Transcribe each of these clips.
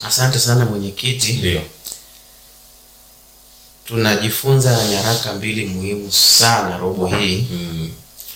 Asante sana mwenyekiti. Ndio. Tunajifunza nyaraka mbili muhimu sana robo hii, Mm.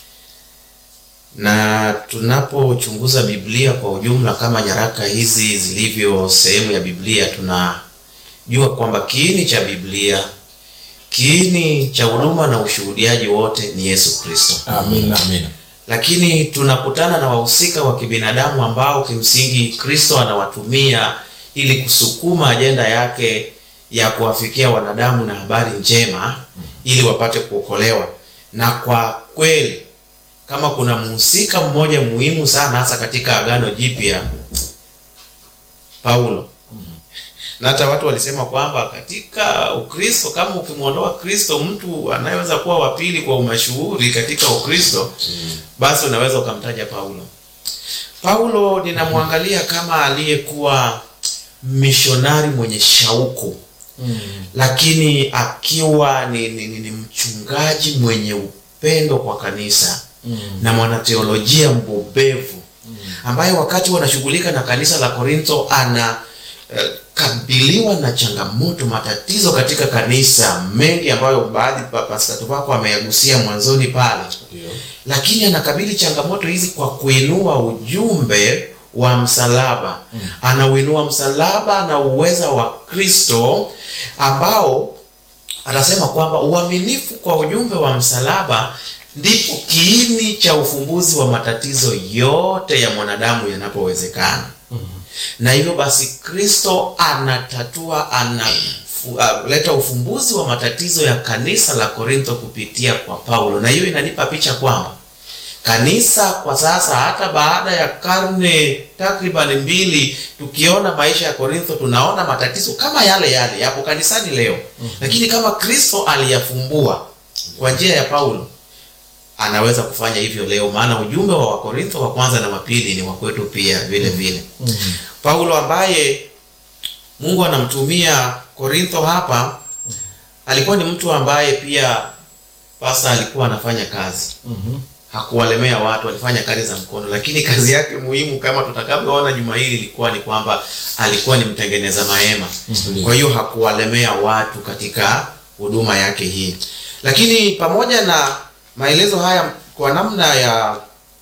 na tunapochunguza Biblia kwa ujumla kama nyaraka hizi zilivyo sehemu ya Biblia, tunajua kwamba kiini cha Biblia, kiini cha huduma na ushuhudiaji wote ni Yesu Kristo. Amina. Amina. lakini tunakutana na wahusika wa kibinadamu ambao kimsingi Kristo anawatumia ili kusukuma ajenda yake ya kuwafikia wanadamu na habari njema ili wapate kuokolewa. Na kwa kweli kama kuna mhusika mmoja muhimu sana hasa katika Agano Jipya, Paulo. Na hata watu walisema kwamba katika Ukristo, kama ukimwondoa Kristo, mtu anayeweza kuwa wa pili kwa umashuhuri katika Ukristo basi unaweza ukamtaja Paulo. Paulo ninamwangalia kama aliyekuwa mishonari mwenye shauku lakini akiwa ni, ni, ni, ni mchungaji mwenye upendo kwa kanisa na mwanateolojia mbobevu ambaye wakati wanashughulika na kanisa la Korintho ana eh, kabiliwa na changamoto matatizo katika kanisa mengi ambayo baadhi pa- Pastor Tuvako ameyagusia mwanzoni pale Ndio. lakini anakabili changamoto hizi kwa kuinua ujumbe wa msalaba anauinua msalaba na uweza wa Kristo ambao anasema kwamba uaminifu kwa ujumbe wa msalaba ndipo kiini cha ufumbuzi wa matatizo yote ya mwanadamu yanapowezekana na hivyo basi Kristo anatatua analeta ufumbuzi wa matatizo ya kanisa la Korintho kupitia kwa Paulo, na hiyo inanipa picha kwamba kanisa kwa sasa, hata baada ya karne takriban mbili, tukiona maisha ya Korintho, tunaona matatizo kama yale yale yapo kanisani leo, lakini kama Kristo aliyafumbua kwa njia ya Paulo anaweza kufanya hivyo leo, maana ujumbe wa Wakorintho wa kwanza na wa pili ni wa kwetu pia vile vile. Paulo ambaye Mungu anamtumia Korintho hapa alikuwa ni mtu ambaye pia pasa alikuwa anafanya kazi hakuwalemea watu, alifanya kazi za mkono, lakini kazi yake muhimu kama tutakavyoona juma hili ilikuwa ni kwamba alikuwa ni mtengeneza mahema. Kwa hiyo hakuwalemea watu katika huduma yake hii, lakini pamoja na maelezo haya kwa namna ya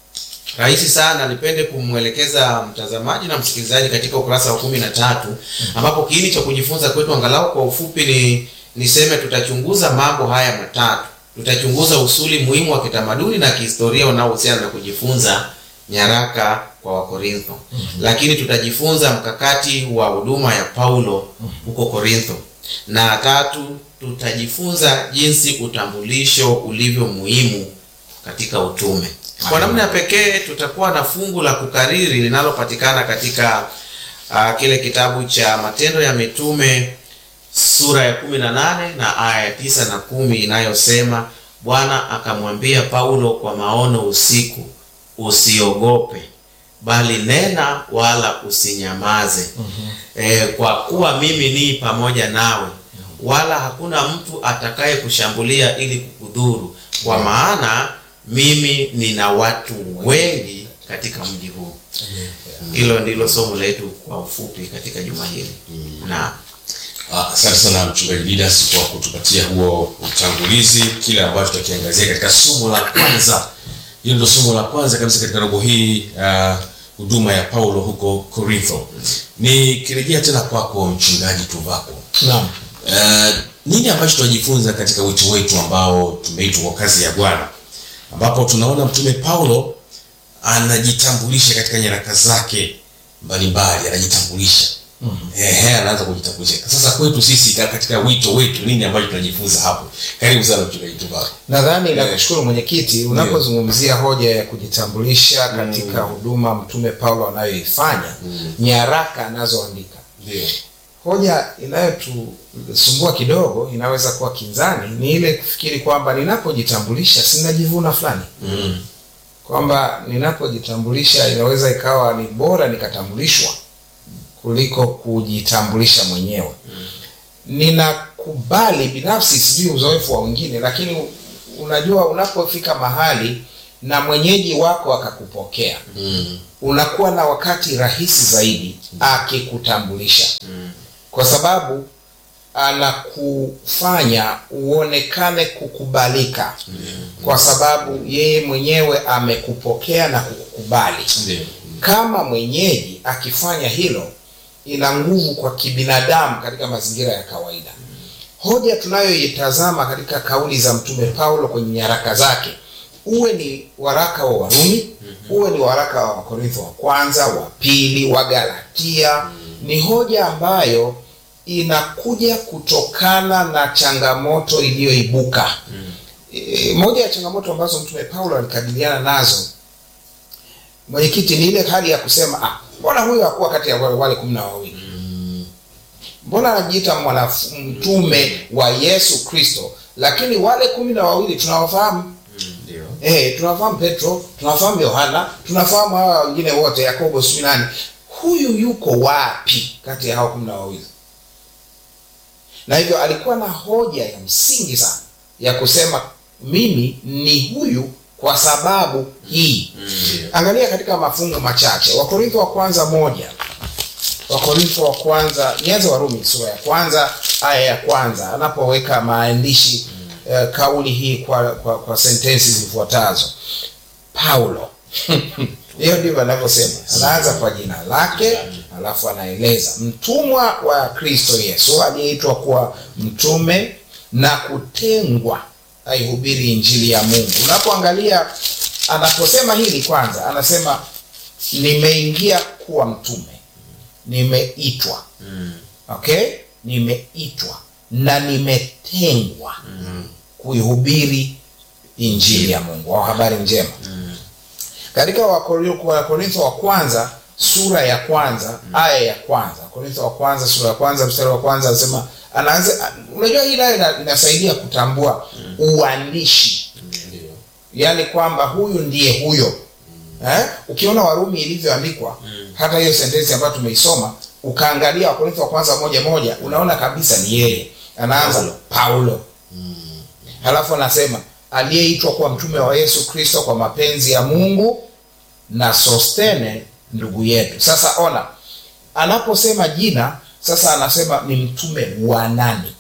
rahisi sana, nipende kumwelekeza mtazamaji na msikilizaji katika ukurasa wa kumi na tatu ambapo kiini cha kujifunza kwetu angalau kwa ufupi ni niseme, tutachunguza mambo haya matatu. Tutachunguza usuli muhimu wa kitamaduni na kihistoria unaohusiana na kujifunza nyaraka kwa Wakorintho, lakini tutajifunza mkakati wa huduma ya Paulo huko Korintho, na tatu, tutajifunza jinsi utambulisho ulivyo muhimu katika utume. Kwa namna ya pekee tutakuwa na fungu la kukariri linalopatikana katika uh, kile kitabu cha Matendo ya Mitume sura ya kumi na nane na aya ya tisa na kumi inayosema, Bwana akamwambia Paulo kwa maono usiku, usiogope, bali nena wala usinyamaze. E, kwa kuwa mimi ni pamoja nawe, wala hakuna mtu atakaye kushambulia ili kukudhuru, kwa maana mimi nina watu wengi katika mji huu. Hilo ndilo somo letu kwa ufupi katika juma hili na Ah, Asante sana mchungaji Didas kwa kutupatia huo utangulizi, kile ambacho tutakiangazia katika somo la kwanza. Hilo ndio somo la kwanza kabisa katika robo hii, ah, huduma ya Paulo huko Korintho. Nikirejea tena kwako mchungaji Tuvako, Naam. Uh, nini ambacho tunajifunza katika wito wetu ambao tumeitwa kwa kazi ya Bwana, ambapo tunaona mtume Paulo anajitambulisha katika nyaraka zake mbalimbali, anajitambulisha ehe, anaanza kujitambulisha. Sasa kwetu sisi ka- katika wito wetu, nini ambacho tunajifunza hapo? Karibu sana mchungaji Tuvako. Nadhani nakushukuru mwenyekiti, unapozungumzia hoja ya kujitambulisha katika huduma mtume Paulo anayoifanya, nyaraka anazoandika, Ndio. hoja inayotusumbua kidogo, inaweza kuwa kinzani, ni ile kufikiri kwamba ninapojitambulisha sinajivuna fulani Mm. kwamba ninapojitambulisha inaweza ikawa ni bora nikatambulishwa kuliko kujitambulisha mwenyewe. Ninakubali binafsi, sijui uzoefu wa wengine, lakini unajua, unapofika mahali na mwenyeji wako akakupokea, Mm. unakuwa na wakati rahisi zaidi akikutambulisha. kwa sababu anakufanya uonekane kukubalika kwa sababu yeye mwenyewe amekupokea na kukukubali Ndio. kama mwenyeji akifanya hilo ina nguvu kwa kibinadamu katika mazingira ya kawaida hoja tunayoitazama katika kauli za mtume paulo kwenye nyaraka zake uwe ni waraka wa warumi uwe ni waraka wa wakorintho wa kwanza wa pili wa galatia ni hoja ambayo inakuja kutokana na changamoto iliyoibuka e, moja ya changamoto ambazo mtume paulo alikabiliana nazo mwenyekiti ni ile hali ya kusema ah, mbona huyu hakuwa kati ya wale wale kumi na wawili mbona anajiita mwanaf- mtume wa yesu kristo lakini wale kumi na wawili tunawafahamu Ndio. eh, tunafahamu petro tunafahamu yohana tunafahamu hawa wengine wote yakobo sijui nani huyu yuko wapi kati ya hao kumi na wawili na hivyo alikuwa na hoja ya msingi sana ya kusema mimi ni huyu kwa sababu hii Ndio. angalia katika mafungu machache wakorintho wa kwanza moja wakorintho wa kwanza nianze warumi sura ya kwanza aya ya kwanza anapoweka maandishi eh, kauli hii kwa, kwa, kwa sentensi zifuatazo paulo hiyo ndivyo anavyosema anaanza kwa jina lake alafu anaeleza mtumwa wa kristo yesu aliyeitwa kuwa mtume na kutengwa aihubiri injili ya mungu unapoangalia anaposema hili kwanza anasema nimeingia kuwa mtume nimeitwa Mm. okay nimeitwa na nimetengwa kuihubiri injili ya mungu au habari njema katika Wakori- wakorintho wa kwanza sura ya kwanza aya ya kwanza korintho wa kwanza sura ya kwanza mstari wa kwanza anasema anaanza unajua hii nayo ina- inasaidia kutambua uandishi Ndio. yaani kwamba huyu ndiye huyo eh? ukiona warumi ilivyoandikwa hata hiyo sentensi ambayo tumeisoma ukaangalia wakorintho wa kwanza moja moja unaona kabisa ni yeye anaanza paulo halafu anasema aliyeitwa kuwa mtume wa yesu kristo kwa mapenzi ya mungu na sostene ndugu yetu sasa ona anaposema jina sasa anasema ni mtume wa nani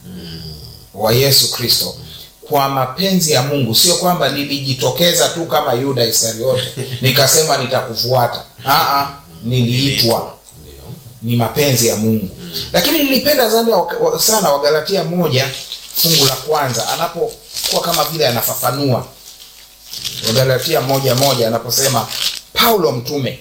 wa yesu kristo kwa mapenzi ya mungu sio kwamba nilijitokeza tu kama yuda iskariote nikasema nitakufuata Aa, niliitwa Ndio. ni mapenzi ya mungu lakini nilipenda sana wa- sana wagalatia moja fungu la kwanza anapokuwa kama vile anafafanua wagalatia moja moja anaposema paulo mtume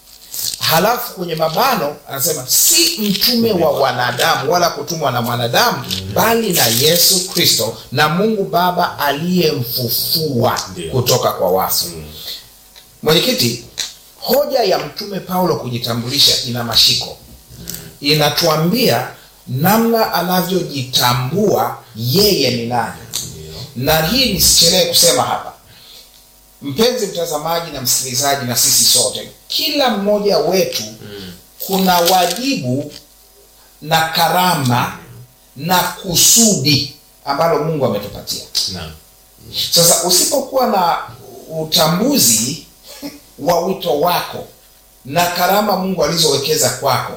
halafu kwenye mabano anasema si mtume wa wanadamu wala kutumwa na mwanadamu bali na yesu kristo na mungu baba aliyemfufua Ndio. kutoka kwa wafu mwenyekiti hoja ya mtume paulo kujitambulisha ina mashiko inatuambia namna anavyojitambua yeye ni nani na hii nisichelee kusema hapa mpenzi mtazamaji na msikilizaji na sisi sote kila mmoja wetu kuna wajibu na karama na kusudi ambalo mungu ametupatia Naam. sasa usipokuwa na utambuzi wa wito wako na karama mungu alizowekeza kwako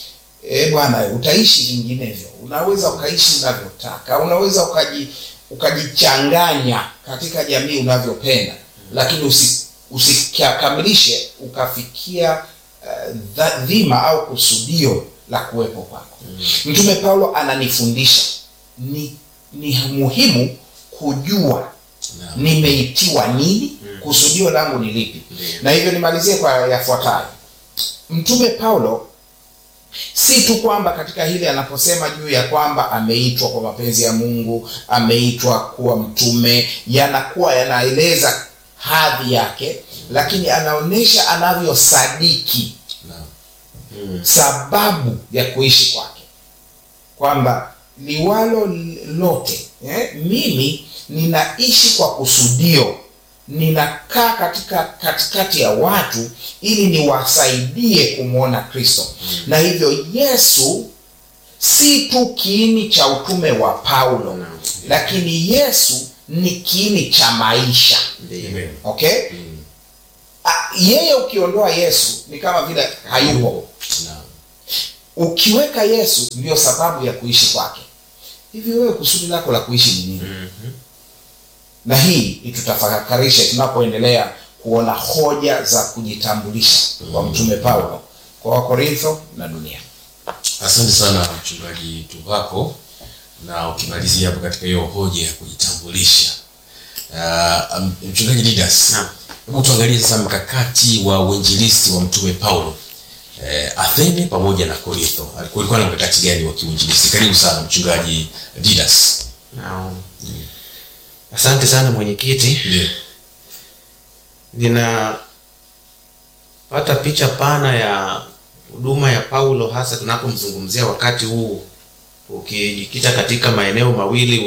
e bwana utaishi vinginevyo unaweza ukaishi unavyotaka unaweza ukaji ukajichanganya katika jamii unavyopenda lakini usi, usikamilishe ukafikia uh, dha- dhima au kusudio la kuwepo kwako mtume paulo ananifundisha ni, ni muhimu kujua Naam. nimeitiwa nini kusudio langu ni lipi Ndiyo. na hivyo nimalizie kwa yafuatayo mtume paulo si tu kwamba katika hili anaposema juu ya kwamba ameitwa kwa mapenzi ya mungu ameitwa kuwa mtume yanakuwa yanaeleza hadhi yake lakini anaonyesha anavyosadiki Naam. Mm. sababu ya kuishi kwake kwamba liwalo lote eh, mimi ninaishi kwa kusudio ninakaa katika katikati ya watu ili niwasaidie kumwona kristo na hivyo yesu si tu kiini cha utume wa paulo lakini yesu ni kiini cha maisha Ndio. okay Ah, yeye ukiondoa yesu ni kama vile hayupo Naam. ukiweka yesu ndio sababu ya kuishi kwake hivi wewe kusudi lako la kuishi ni nini na hii itutafakarishe tunapoendelea kuona hoja za kujitambulisha kwa mtume paulo kwa wakorintho na dunia asante sana mchungaji tuvako na ukimalizia hapo katika hiyo hoja ya kujitambulisha uh, mchungaji didas Naam. hebu tuangalie sasa mkakati wa uinjilisti wa mtume paulo eh, athene pamoja na korintho kulikuwa na mkakati gani wa kiuinjilisti karibu sana mchungaji didas Naam. asante sana mwenyekiti ndio ninapata picha pana ya huduma ya paulo hasa tunapomzungumzia wakati huu ukijikita katika maeneo mawili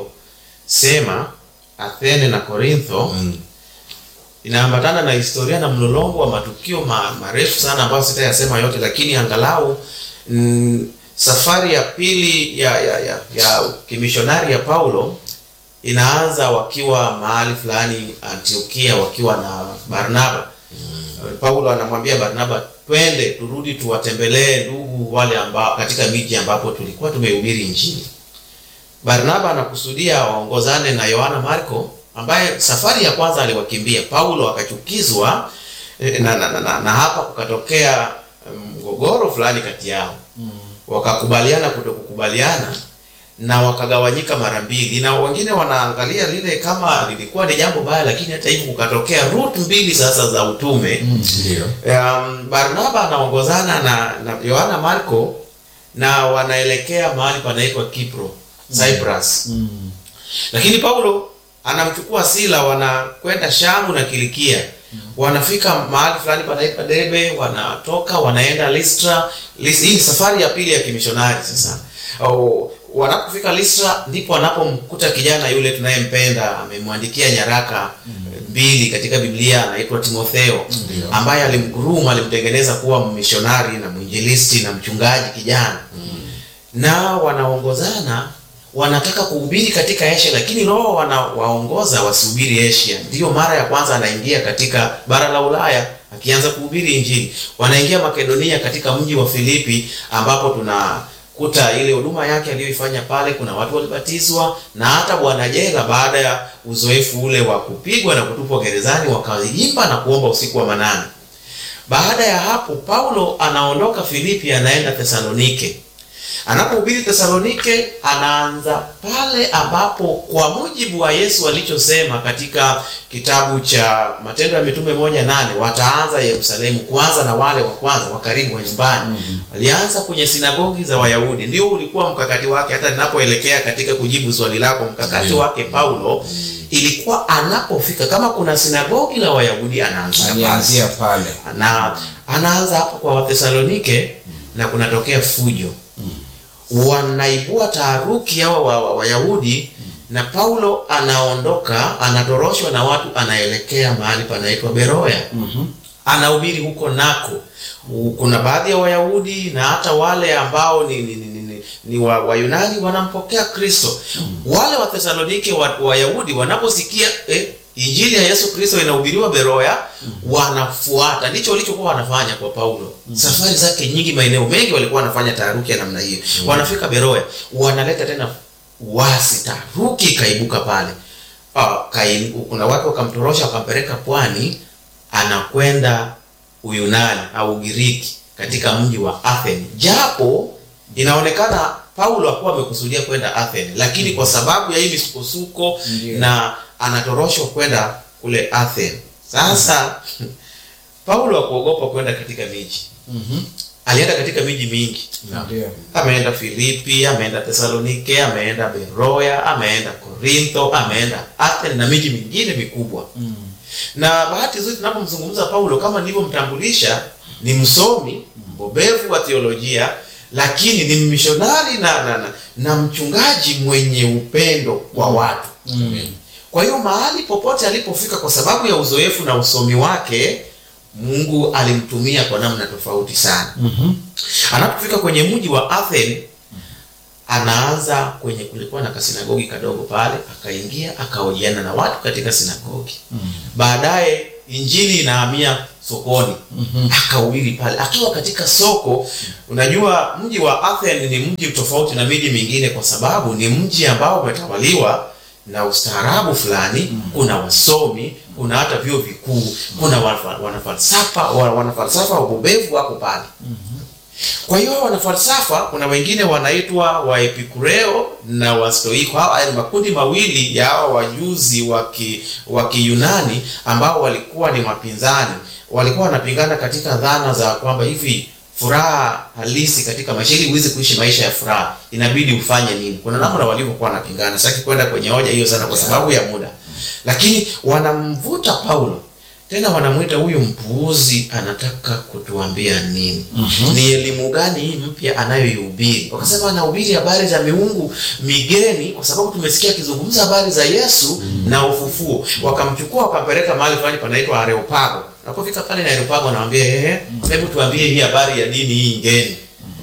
uliyosema athene na korintho mm. inaambatana na historia na mlolongo wa matukio ma, marefu sana ambayo sitayasema yote lakini angalau mm, safari ya pili ya ya, ya, ya kimishonari ya paulo inaanza wakiwa mahali fulani antiokia wakiwa na barnaba paulo anamwambia barnaba twende turudi tuwatembelee ndugu wale ambao katika miji ambapo tulikuwa tumehubiri injili barnaba anakusudia waongozane na yohana marko ambaye safari ya kwanza aliwakimbia paulo akachukizwa eh, na, na, na, na, na hapa kukatokea mgogoro fulani kati yao wakakubaliana kutokukubaliana na wakagawanyika mara mbili na wengine wanaangalia lile kama lilikuwa ni jambo baya lakini hata hivyo kukatokea route mbili sasa za utume ndio um, barnaba anaongozana na na yohana marko na wanaelekea mahali panaitwa kipro cyprus lakini paulo anamchukua sila wanakwenda shamu na kilikia wanafika mahali fulani panaitwa debe wanatoka wanaenda listra Lis- hii ni safari ya pili ya kimishonari sasa Au, wanapofika listra ndipo wanapomkuta kijana yule tunayempenda amemwandikia nyaraka mbili katika biblia anaitwa timotheo Ndio. ambaye alimguruma alimtengeneza kuwa mmishonari na mwinjilisti na mchungaji kijana na wanaongozana wanataka kuhubiri katika asia lakini roho wanawaongoza wasihubiri asia ndiyo mara ya kwanza anaingia katika bara la ulaya akianza kuhubiri injili wanaingia makedonia katika mji wa filipi ambapo tunakuta ile huduma yake aliyoifanya pale kuna watu walibatizwa na hata bwana jela baada ya uzoefu ule wa kupigwa na kutupwa gerezani wakaimba na kuomba usiku wa manane baada ya hapo paulo anaondoka filipi anaenda thesalonike anapohubiri thesalonike anaanza pale ambapo kwa mujibu wa yesu alichosema katika kitabu cha matendo ya mitume moja nane wataanza yerusalemu kuanza na wale wa kwanza wa karibu wa nyumbani walianza kwenye sinagogi za wayahudi ndio ulikuwa mkakati wake hata ninapoelekea katika kujibu swali lako mkakati Ndio. wake paulo ilikuwa anapofika kama kuna sinagogi la wayahudi anaanzia pale alianzia pale na anaanza hapo kwa wathesalonike na kunatokea fujo wanaibua taharuki hawa wa- wa- wayahudi na paulo anaondoka anatoroshwa na watu anaelekea mahali panaitwa beroya anahubiri huko nako U- kuna baadhi ya wayahudi na hata wale ambao ni, ni, ni, ni, ni, ni wa, wayunani wanampokea kristo wale wathesalonike wa- wayahudi wanaposikia eh, injili ya yesu kristo inahubiriwa beroya wanafuata ndicho walichokuwa wanafanya kwa paulo safari zake nyingi maeneo mengi walikuwa wanafanya taharuki ya namna hiyo wanafika beroya wanaleta tena wasi taharuki ikaibuka pale Ah, kai, kuna watu wakamtorosha wakampeleka pwani anakwenda uyunani au ugiriki katika mji wa atheni japo inaonekana paulo akuwa amekusudia kwenda atheni lakini kwa sababu ya hii misukosuko Ndiyo. na anatoroshwa kwenda kule atheni sasa paulo akuogopa kwenda katika miji alienda katika miji mingi ndio ameenda filipi ameenda thesalonike ameenda beroya ameenda korintho ameenda atheni na miji mingine mikubwa na bahati nzuri tunapomzungumza paulo kama nilivyomtambulisha ni msomi mbobevu wa theolojia lakini ni mishonari na, na, na, na mchungaji mwenye upendo kwa watu kwa hiyo mahali popote alipofika kwa sababu ya uzoefu na usomi wake mungu alimtumia kwa namna tofauti sana anapofika kwenye mji wa Athens anaanza kwenye kulikuwa na kasinagogi kadogo pale akaingia akahojiana na watu katika sinagogi baadaye injili inahamia sokoni akahubiri pale akiwa katika soko unajua mji wa Athens ni mji tofauti na miji mingine kwa sababu ni mji ambao umetawaliwa na ustaarabu fulani kuna wasomi kuna hata vyuo vikuu kuna wafa- wanafalsafa wa- wanafalsafa wabobevu wako pale kwa hiyo wanafalsafa kuna wengine wanaitwa waepikureo na wastoiko hawa ni makundi mawili ya hawa wajuzi wa ki- wa kiyunani ambao walikuwa ni wapinzani walikuwa wanapingana katika dhana za kwamba hivi furaha halisi katika maisha ili uweze kuishi maisha ya furaha inabidi ufanye nini kuna namna walivyokuwa wanapingana sitaki kwenda kwenye hoja hiyo sana kwa sababu ya muda lakini wanamvuta paulo tena wanamwita huyu mpuuzi anataka kutuambia nini ni elimu gani hii mpya anayoihubiri wakasema anahubiri habari za miungu migeni kwa sababu tumesikia akizungumza habari za yesu na ufufuo wakamchukua wakampeleka mahali fulani panaitwa areopago napofika pale na areopago anawambia ehe hebu tuambie hii habari ya dini hii ngeni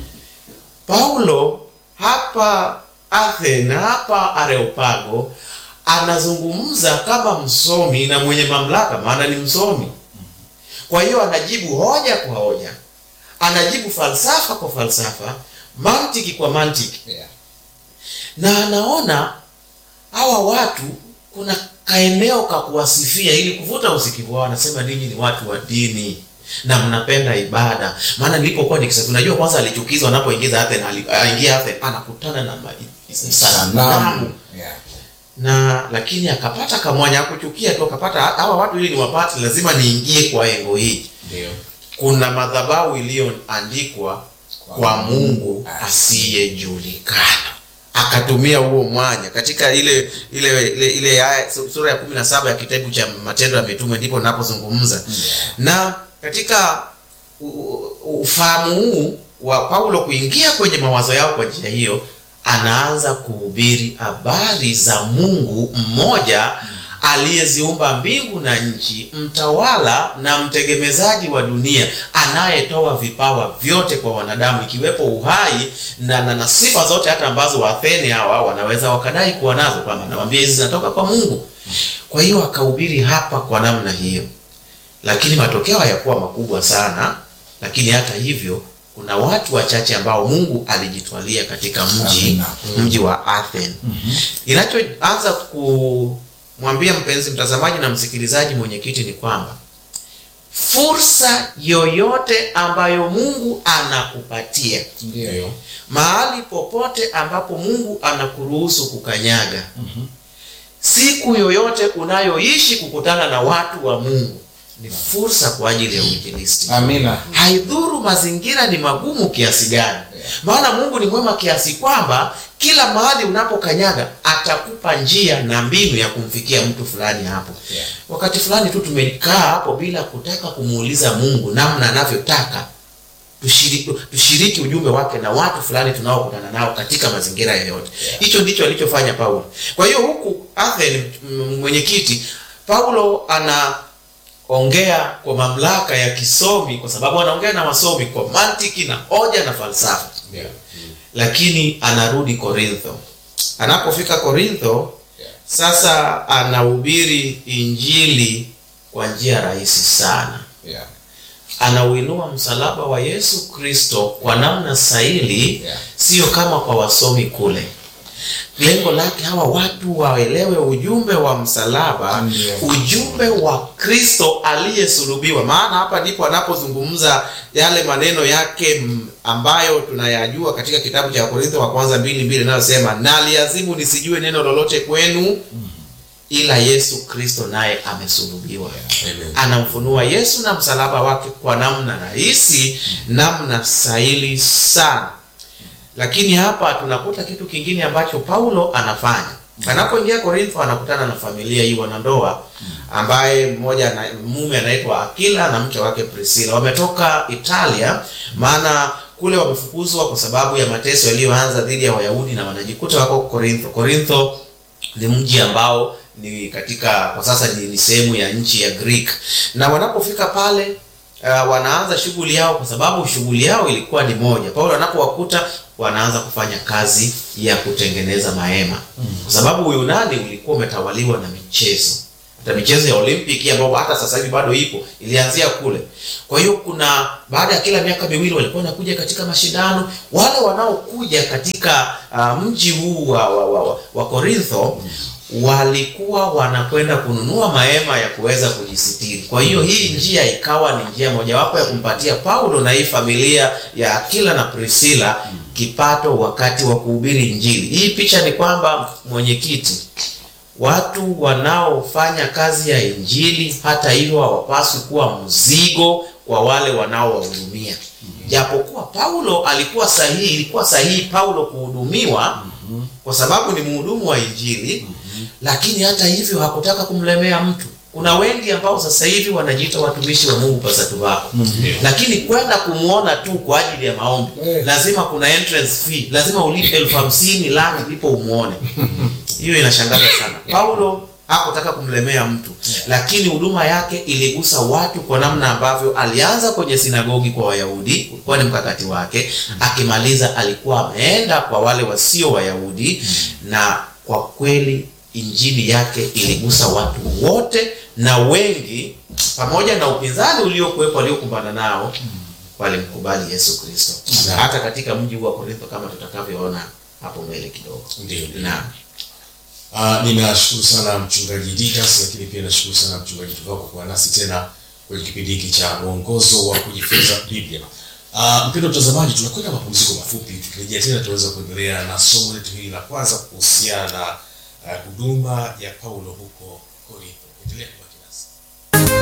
paulo hapa athen hapa areopago anazungumza kama msomi na mwenye mamlaka maana ni msomi kwa hiyo anajibu hoja kwa hoja anajibu falsafa kwa falsafa mantiki kwa mantiki Yeah. na anaona hawa watu kuna kaeneo ka kuwasifia ili kuvuta usikivu wao anasema ninyi ni watu wa dini na mnapenda ibada maana nilipokuwa nikisafiri unajua kwanza alichukizwa anapoingiza Athens ali- aingia Athens anakutana na ma- sanamu Sanamu. Yeah. na lakini akapata kamwanya akuchukia tu akapata hawa watu ili niwapate lazima niingie kwa engo hii Ndio. kuna madhabahu iliyoandikwa kwa mungu asiyejulikana akatumia huo mwanya katika ile ile ile, ile aya- su- sura ya kumi na saba ya kitabu cha matendo ya mitume ndipo napozungumza na katika u- u- ufahamu huu wa paulo kuingia kwenye mawazo yao kwa njia hiyo anaanza kuhubiri habari za mungu mmoja aliyeziumba mbingu na nchi mtawala na mtegemezaji wa dunia anayetoa vipawa vyote kwa wanadamu ikiwepo uhai na, na, na sifa zote hata ambazo waathene hawa wanaweza wakadai kuwa nazo kwamba nawambia hizi zinatoka kwa mungu kwa hiyo akahubiri hapa kwa namna hiyo lakini matokeo hayakuwa makubwa sana lakini hata hivyo kuna watu wachache ambao mungu alijitwalia katika mji Amina. mji wa Athens inachoanza kumwambia mpenzi mtazamaji na msikilizaji mwenyekiti ni kwamba fursa yoyote ambayo mungu anakupatia Ndio. mahali popote ambapo mungu anakuruhusu kukanyaga siku yoyote unayoishi kukutana na watu wa mungu ni fursa kwa ajili ya uinjilisti Amina. haidhuru mazingira ni magumu kiasi gani maana mungu ni mwema kiasi kwamba kila mahali unapokanyaga atakupa njia na mbinu ya kumfikia mtu fulani hapo Yeah. wakati fulani tu tumekaa hapo bila kutaka kumuuliza mungu namna anavyotaka tushiriki, tushiriki ujumbe wake na watu fulani tunaokutana nao katika mazingira yoyote hicho ndicho alichofanya paulo kwa hiyo huku Athens m- mwenyekiti paulo anaongea kwa mamlaka ya kisomi kwa sababu anaongea na wasomi kwa mantiki na hoja na falsafa Ndio. lakini anarudi korintho anapofika korintho Yeah. sasa anahubiri injili kwa njia rahisi sana Yeah. anauinua msalaba wa yesu kristo kwa namna sahili Yeah. sio kama kwa wasomi kule lengo lake hawa watu waelewe ujumbe wa msalaba Ndio. ujumbe wa kristo aliyesulubiwa maana hapa ndipo anapozungumza yale maneno yake m- ambayo tunayajua katika kitabu cha korintho wa kwanza mbili mbili inayosema naliazimu nisijue neno lolote kwenu ila yesu kristo naye amesulubiwa Amen. anamfunua yesu na msalaba wake kwa namna rahisi namna sahili sana lakini hapa tunakuta kitu kingine ambacho paulo anafanya anapoingia korintho anakutana na familia hii wanandoa ambaye mmoja ana, mume anaitwa akila na mke wake priscilla wametoka italia maana kule wamefukuzwa kwa sababu ya mateso yaliyoanza dhidi ya wayahudi na wanajikuta wako korintho korintho ni mji ambao ni katika kwa sasa ni, ni sehemu ya nchi ya greek na wanapofika pale uh, wanaanza shughuli yao kwa sababu shughuli yao ilikuwa ni moja paulo anapowakuta wanaanza kufanya kazi ya kutengeneza mahema kwa sababu uyunani ulikuwa umetawaliwa na michezo hata michezo ya olimpiki ambayo hata sasa hivi bado ipo ilianzia kule kwa hiyo kuna baada ya kila miaka miwili walikuwa wanakuja katika mashindano wale wanaokuja katika uh, mji huu wa, wa, wa, wa, wa korintho walikuwa wanakwenda kununua mahema ya kuweza kujisitiri kwa hiyo hii njia ikawa ni njia mojawapo ya kumpatia paulo na hii familia ya akila na priscilla kipato wakati wa kuhubiri injili hii picha ni kwamba mwenyekiti watu wanaofanya kazi ya injili hata hivyo hawapaswi kuwa mzigo kwa wale wanaowahudumia japokuwa paulo alikuwa sahihi ilikuwa sahihi paulo kuhudumiwa kwa sababu ni mhudumu wa injili lakini hata hivyo hakutaka kumlemea mtu kuna wengi ambao sasa hivi wanajiita watumishi wa mungu pasatu wako lakini kwenda kumwona tu kwa ajili ya maombi Eh. lazima kuna entrance fee lazima ulipe elfu hamsini laki ndipo umwone hiyo inashangaza sana paulo hakutaka kumlemea mtu lakini huduma yake iligusa watu kwa namna ambavyo alianza kwenye sinagogi kwa wayahudi ulikuwa ni mkakati wake akimaliza alikuwa ameenda kwa wale wasio wayahudi na kwa kweli injili yake iligusa watu wote na wengi pamoja na upinzani uliokuwepo aliokumbana nao walimkubali yesu kristo Naam. hata katika mji huu wa korintho kama tutakavyoona hapo mbele kidogo Ndio, ndio. naam Uh, ninashukuru sana mchungaji Didas, lakini pia nashukuru sana mchungaji Tuvako kwa kuwa nasi tena kwenye kipindi hiki cha mwongozo wa kujifunza Biblia. Uh, mpendo mtazamaji, tunakwenda mapumziko mafupi. Tukirejea tena tutaweza kuendelea na somo letu hili la kwanza kuhusiana na uh, huduma ya Paulo huko Korintho. Endelea kubaki